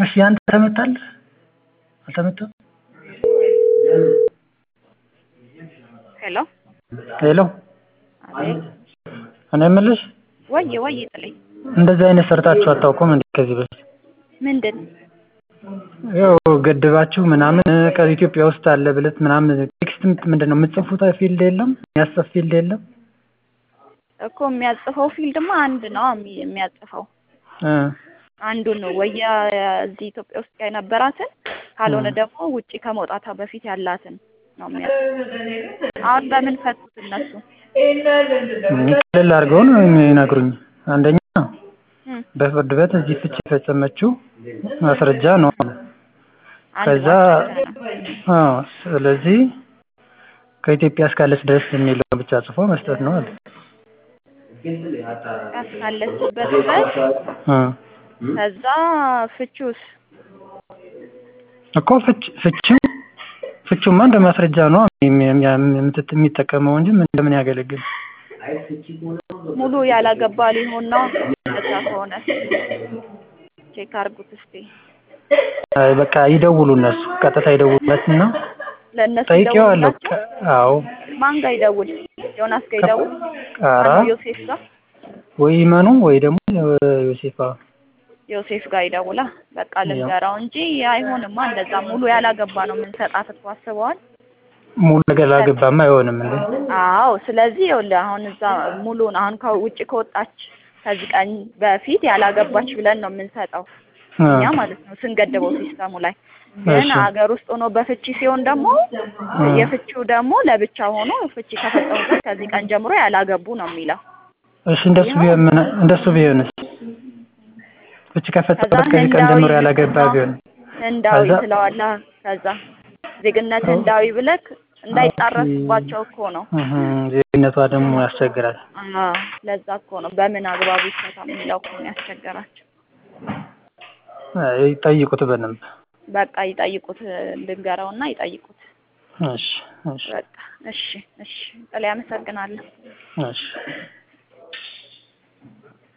እሺ ያንተ ተመታለህ አልተመታም? ሄሎ ሄሎ አቤት እኔ የምልሽ ወይ ወይ ጥልኝ እንደዚህ አይነት ሰርታችሁ አታውቁም እንዴ ከዚህ በፊት? ምንድን ያው ገድባችሁ ምናምን ከኢትዮጵያ ውስጥ አለ ብለት ምናምን ቴክስት ምንድን ነው የምትጽፉት ፊልድ የለም የሚያስጽፍ ፊልድ የለም? እኮ የሚያጽፈው ፊልድማ አንድ ነው የሚ- የሚያጽፈው እ አንዱን ነው ወይ እዚህ ኢትዮጵያ ውስጥ የነበራትን ካልሆነ ደግሞ ውጪ ከመውጣቷ በፊት ያላትን ነው የሚያጽፈው። አሁን በምን ፈቱት እነሱ? ቀለል አድርገው ነው የሚነግሩኝ። አንደኛ እም፣ በፍርድ ቤት እዚህ ፍቺ የፈጸመችው ማስረጃ ነው አሉ። አንድ ከዛ ማስረጃ ነው። አዎ ስለዚህ ከኢትዮጵያ እስካለች ድረስ የሚለውን ብቻ ጽፎ መስጠት ነው አለ። እስካለችበት ድረስ እ ከዛ ፍቹስ እኮ ፍች ፍቺው ፍቺውማ እንደ ማስረጃ ነው የሚ- የሚ- የምትት- የሚጠቀመው እንጂ ምን እንደምን ያገለግል ሙሉ ያላገባ ሊሆን ነው። እንደዛ ከሆነ ቼክ አድርጉት እስቲ። አይ በቃ ይደውሉ እነሱ ቀጥታ ይደውሉለትና ለእነሱ ጠይቄዋለሁ። ይደውሉላቸው። ከ- አዎ ማን ጋር ይደውል? ዮናስ ጋር ይደውል? ኧረ ማነው ዮሴፍ ጋር ወይ ይመኑ ወይ ደግሞ ዮሴፋ ዮሴፍ ጋር ይደውላ። በቃ ልንገራው እንጂ አይሆንማ። እንደዛ ሙሉ ያላገባ ነው የምንሰጣት እኮ አስበዋል። ሙሉ ነገር ላገባማ አይሆንም እንዴ? አዎ ስለዚህ ይኸውልህ አሁን እዛ ሙሉን አሁን ከውጭ ከወጣች ከዚህ ቀን በፊት ያላገባች ብለን ነው የምንሰጠው እ እኛ ማለት ነው ስንገድበው ሲስተሙ ላይ ግን እሺ። ሀገር ውስጥ ሆኖ በፍቺ ሲሆን ደግሞ እ የፍቺው ደግሞ ለብቻ ሆኖ ፍቺ ከፈጸሙበት ከዚህ ቀን ጀምሮ ያላገቡ ነው የሚለው። እሺ እንደሱ ቢሆን ምን እንደሱ ቢሆንስ? ፍቺ ከፈጸመበት ከዛ ከዚህ ቀን ጀምሮ ህንዳዊ ያላገባ ነው። ቢሆን ህንዳዊ ከዛ- ትለዋለህ። ከዛ ዜግነት ህንዳዊ ብለክ እንዳይጣረስባቸው እኮ ነው። እህ ዜግነቷ ደግሞ ያስቸግራል። አዎ ለዛ እኮ ነው በምን አግባቡ ይፈታ የሚለው እኮ ነው ያስቸገራቸው። አይ ጠይቁት በደንብ። በቃ ይጠይቁት፣ ልንገረውና ይጠይቁት። እሺ እሺ በቃ እሺ፣ እሺ ጥላ አመሰግናለሁ። እሺ